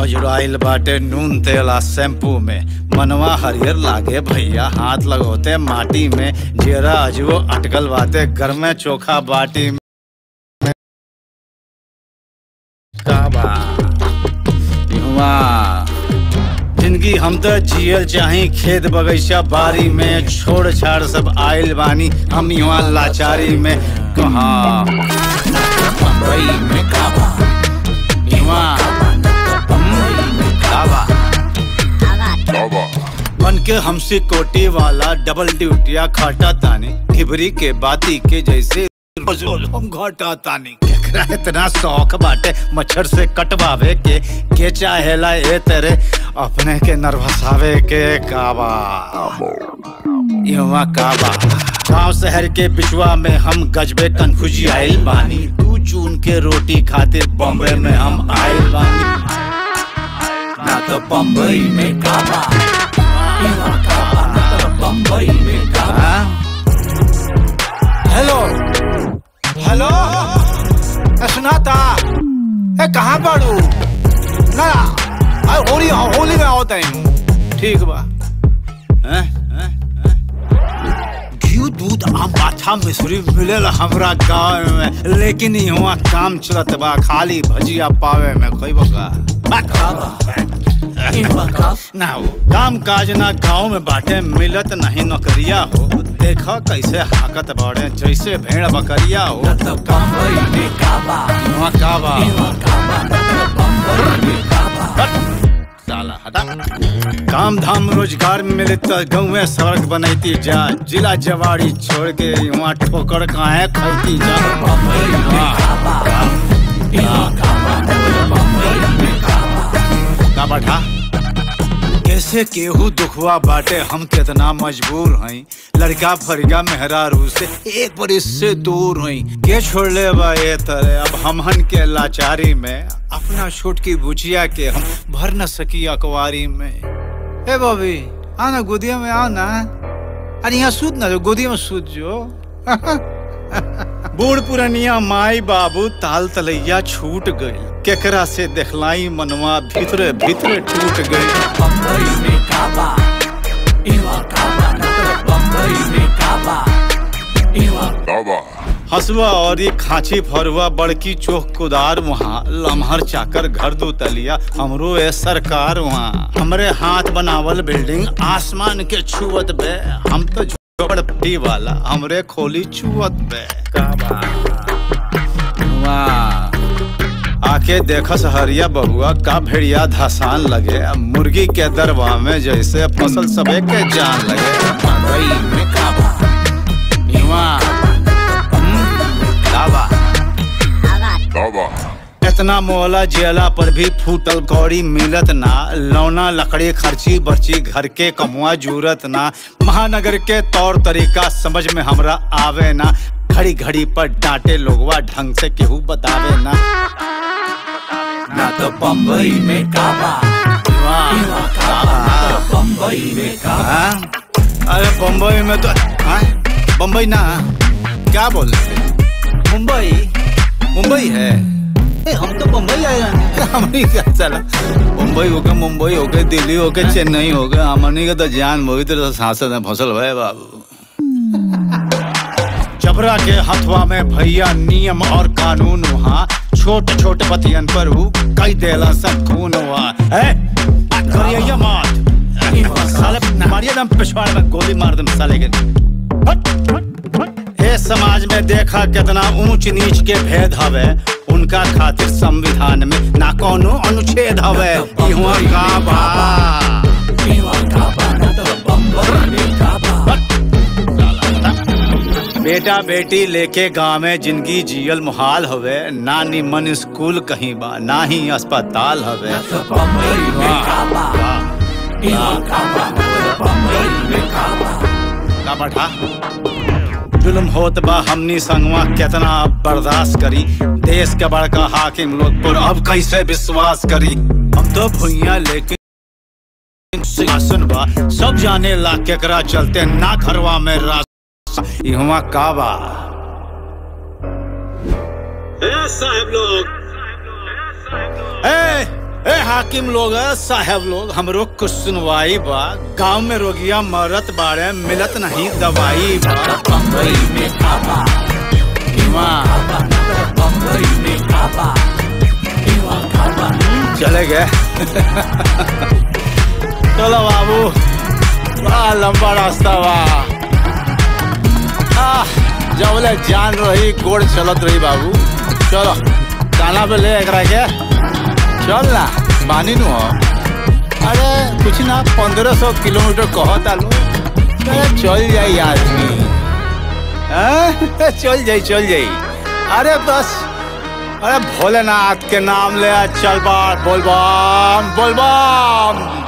अजुराइल बाटे नून तेला शैम्पू में मनवा हरियर लागे भैया हाथ लगोते माटी में जेरा अजबो अटकल बाटे घर में चोखा बाटी में काबा इहवा जिंदगी हम तो जियल चाही खेत बगीचा बारी में छोड़ छाड़ सब आइल बानी हम यहाँ लाचारी में कहाँ बम्बई में काबा यहाँ काबा बन के हमसे कोटी वाला डबल ड्यूटिया खाटा ताने खिबरी के बाती के जैसे रोज रोज हम घाटा तानी केकरा इतना शौक बाटे मच्छर से कटवावे के के चाहेला ए तेरे अपने के नर्वसावे के काबा युवा काबा गांव शहर के बिचवा में हम गजबे कन्फ्यूजी आइल बानी दू जून के रोटी खातिर बॉम्बे में हम आइल बानी ना तो बम्बई में काबा युवा काबा ना तो बम्बई में काबा हेलो हेलो ए, सुनाता ए कहाँ बाड़ू ना आ, होली होली में आओ तैन ठीक बा हैं हैं हैं? घी दूध आम पाछा मिश्री मिलेला हमरा गाँव में लेकिन यहाँ काम चलत बा खाली भजिया पावे में कोई बका ना हो काम काज ना गाँव में बाटे मिलत नहीं नौकरिया हो देखा कैसे हाकत बाड़े जैसे भेड़ बकरिया हो वहाँ काबा साला हटा काम धाम रोजगार मिले तो गाँव में सड़क बनैती जा जिला जवाड़ी छोड़ के वहाँ ठोकर काहे खैती जा का बैठा कैसे केहू दुखवा बाटे हम कितना मजबूर हई लड़का फरिया मेहरारू से एक बरिस से दूर हई के छोड़ ले बा ये तरह अब हमहन के लाचारी में अपना छोट की बुझिया के हम भर न सकी अकवारी में ए बॉबी आ ना गोदिया में आओ ना अरे यहाँ सूत ना जो गोदिया में सूत जो बूढ़ पुरनिया माई बाबू ताल तलैया छूट गई केकरा से देखलाई मनवा भीतरे भीतरे टूट गई हसुआ और ये खांची फरुआ बड़की चोख कुदार वहाँ लम्हर चाकर घर दो तलिया हमरो ए सरकार वहाँ हमरे हाथ बनावल बिल्डिंग आसमान के छुअत बे हम तो झोपड़पट्टी वाला हमरे खोली छुअत बे का वाह आके देखस हरिया बहुआ का भेड़िया धसान लगे मुर्गी के दरवा में जैसे फसल सबे के जान लगे मकई में काबा नीवा काबा इतना मोहला जेला पर भी फूटल कौड़ी मिलत ना लौना लकड़ी खर्ची बर्ची घर के कमुआ जूरत ना महानगर के तौर तरीका समझ में हमरा आवे ना घड़ी घड़ी पर डांटे लोगवा ढंग से केहू बतावे ना ना तो बम्बई में काबा बम्बई में काबा अरे बम्बई में तो हाँ? बम्बई ना क्या बोल रहे मुंबई मुंबई है ए, हम तो मुंबई आए हैं हमनी क्या चला मुंबई हो गए मुंबई हो गए दिल्ली हो गए चेन्नई हो गए हमनी के तो जान बहुत तो सांसद में फसल हुए बाबू जबरा के हथवा में भैया नियम और कानून वहाँ छोटे छोटे पतियन पर हु कई देला सब खून हुआ है करिया मार साले मारिया दम पिछवाड़ में गोली मार दम साले के ए समाज में देखा कितना ऊंच नीच के भेद हवे उनका खातिर संविधान में ना कोनो अनुच्छेद हवे इहुआ का बा बेटा बेटी लेके गाँव में जिंदगी जियल मुहाल हवे ना निमन स्कूल कहीं बा ना ही अस्पताल हवे का बैठा जुल्म होत बा हमनी संगवा कितना अब बर्दाश्त करी देश के बड़का हाकिम लोग पर अब कैसे विश्वास करी हम तो भुइया लेके सिंहासन बा सब जाने ला केकरा चलते ना घरवा में रास्ता इहवा का बा ए साहब लोग ए ए हाकिम लोग साहब लोग हमरो कुछ सुनवाई बा गांव में रोगिया मरत बाड़े मिलत नहीं दवाई बा बम्बई में काबा बीमा बम्बई में काबा इवा काबा चले गए चलो बाबू बड़ा लंबा रास्ता बा आह, जबले जान रही गोड़ चलत रही बाबू चलो काना पे ले एकरा के चल ना मानी नु हो अरे कुछ ना पंद्रह सौ किलोमीटर कहता लो अरे चल जाई आदमी हैं? चल जाई चल जाई अरे बस अरे भोलेनाथ के नाम ले चल बार बोल बम बोल बम